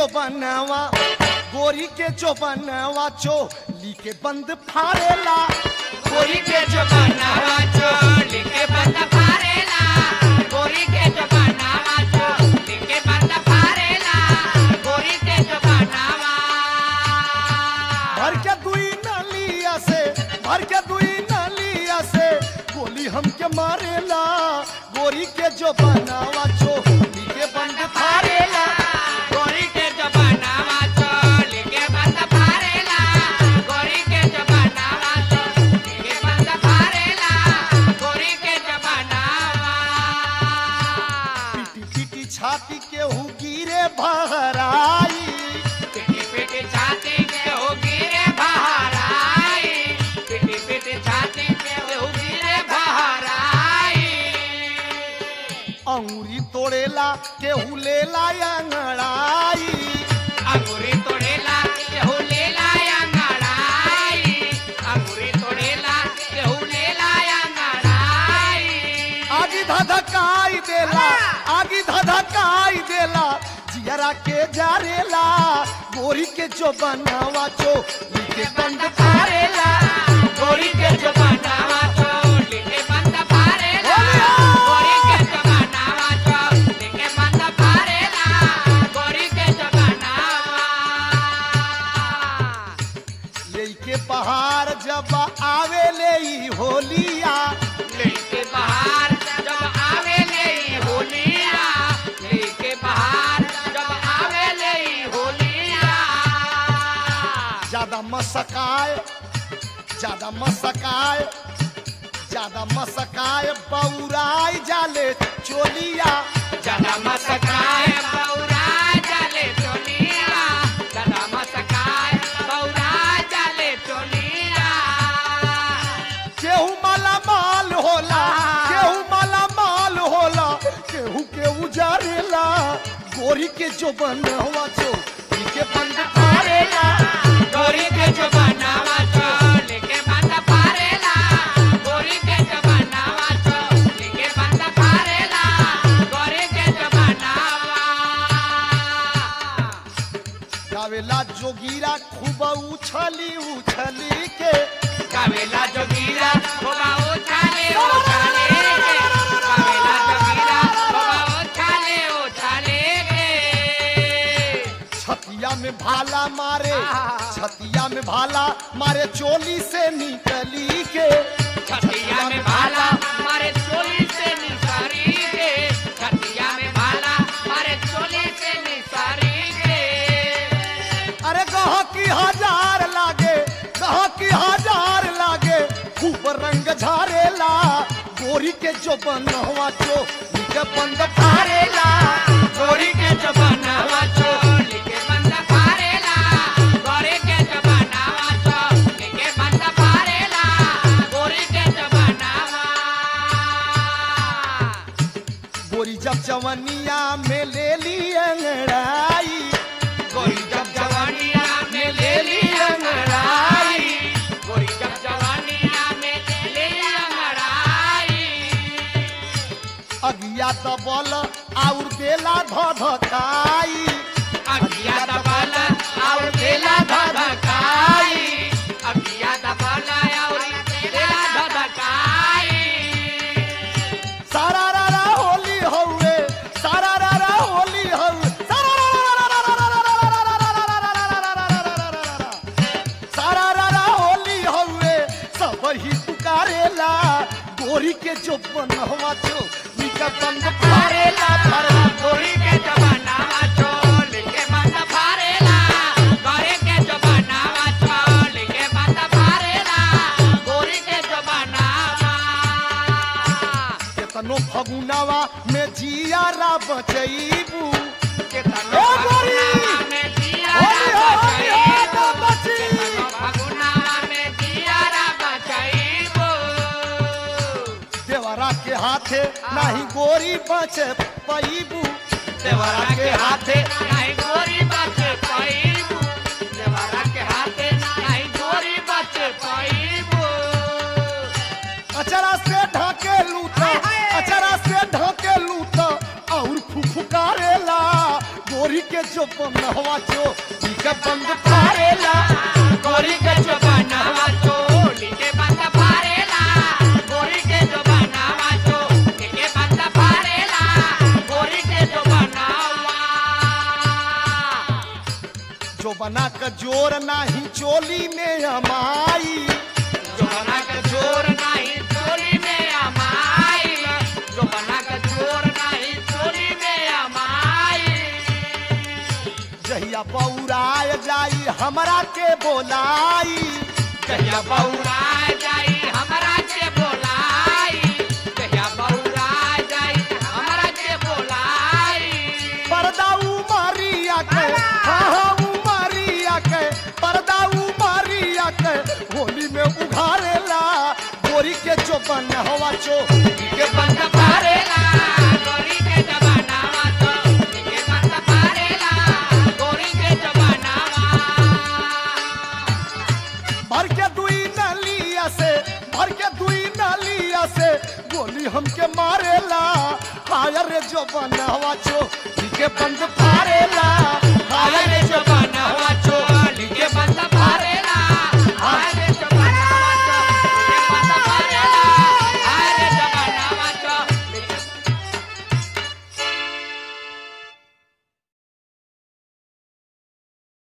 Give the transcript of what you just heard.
जो बनवा गोरी के जो बनवा चोली के बंद फाड़ेला गोरी के जो बनावा चोली के बंद फारेला गोरी के जो बनावा चोली के बंद फारेला गोरी के जो बनावा भर के दुई नलिया से भर के दुई नलिया से गोली हमके मारेला गोरी के जो बनवा चोली के बंद फाड़ेला गोरी के जो बनावा चोली के बंद फारेला गोरी के जो बनावा चोली के बंद फारेला गोरी के जो बनावा पीटी पीटी छाती के हु गिरे बहराई पिटी पिटी छाती के होगी रे बाहर आई पिटी पिटी छाती के होगी रे बाहर आई अंगूरी तोड़ेला केहू लेला अंगड़ाई अंगूरी तोड़ेला केहू लेला अंगड़ाई अंगूरी तोड़ेला केहू लेला अंगड़ाई आगी धधकाई देला आगी धधकाई देला जियरा के जारेला गोरी के जो बनवा चो लिखे बंद फाड़ेला गोरी के जमानावा चोली के बंद फारेला गोरी के जमानावा चोली के बंद फारेला गोरी के जमानावा लेके पहाड़ जब आवे ले ई होलिया लेके बाहर जब आवे ले होलिया लेके बाहर जब आवे ले होलिया ज्यादा मसकाए ज्यादा मसकाए ज्यादा मसकाए बौराई जाले चोलिया ज्यादा मसकाए बौरा जाले चोलिया ज्यादा मसकाए बौरा जाले चोलिया केहू माला माल होला केहू माला माल होला केहू के उजारेला गोरी के जो बनवा जो के बंद फाड़ेला गोरी के जो बनावा चोली के बंद फारेला गोरी के जो बनावा चोली के बंद फारेला गोरी के जो बनावा गावेला जोगीरा खूब उछली उछली के कावेला जोगीरा बाबा उछाले उछाले के कावेला जोगीरा बाबा उछाले उछाले के छतिया में भाला मारे छतिया में भाला मारे चोली से निकली के छतिया में भाला मारे चोली से निसारी के छतिया में भाला मारे चोली से निसारी के अरे कहा की हजार लागे कहा की हजार लागे खूब रंग झारेला गोरी के जो बनवा चो के बंद फाड़ेला गोरी के जबानावा चोली के बंद फारेला गोरी के जबानावा चोली के बंद फारेला गोरी के जबानावा गोरी जब जवनिया में ले ली अंगड़ाई गोरी जब जवानिया में ले ली अंगड़ाई गोरी जब जवानिया में ले ली अंगड़ाई अगिया दबल और देला धधकाई अगिया दबाला और देला धधकाई अगिया दबाला और देला धधकाई सारा रारा होली हौवे सारा रारा होली हौवे सारा रारा होली हौवे सब ही पुकारेला गोरी के जो बनवा जो निका बंद फारेला फारेला गोरी के जबानावा चोल के बंद फारेला गोरी के जबानावा चोल के बंद फारेला गोरी के जबानावा केतनो फगुनावा में जियारा बचैबू केतनो ओ गोरी! फगुनावा में जियारा होली हो, होली हो, बचाईबो। तो बची। केतनो फगुनावा में जियारा बचाईबो। देवरा के हाथे नाही गोरी बच पैबू देवरा के हाथे नहीं गोरी बच पाईबू देवरा के हाथे नहीं गोरी बच पाईबू अचरा से ढाके लूटा अचरा से ढाके लूटा और फुफुकारेला गोरी के जो जो बनवा चो के बंद फारेला गोरी के जो बनावा चोली के बंद फारेला गोरी के जो बनावा चोली के बंद फारेला गोरी के जो बनावा जो बना का जोर नाही चोली में अमाई जो बना के जोर नहीं चोली में अमाई जो बना के जोर नहीं चोली में अमाई जहिया बौराय जाई हमरा के बोलाई कहिया बौरा जाई हमरा के बोलाई कहिया बौरा जाई हमरा के बोलाई पर्दा उमारिया के हाँ हाँ उमारिया के पर्दा उमारिया के होली में उघारेला गोरी के जो बनवा चो के बंद पारेला गोरी के जबानावा तो के बंद पारेला गोरी के जबानावा भर के दुई नलिया से भर के दुई नलिया से गोली हमके मारेला हायर रे जो बनवा चो के बंद फारेला हायर रे जो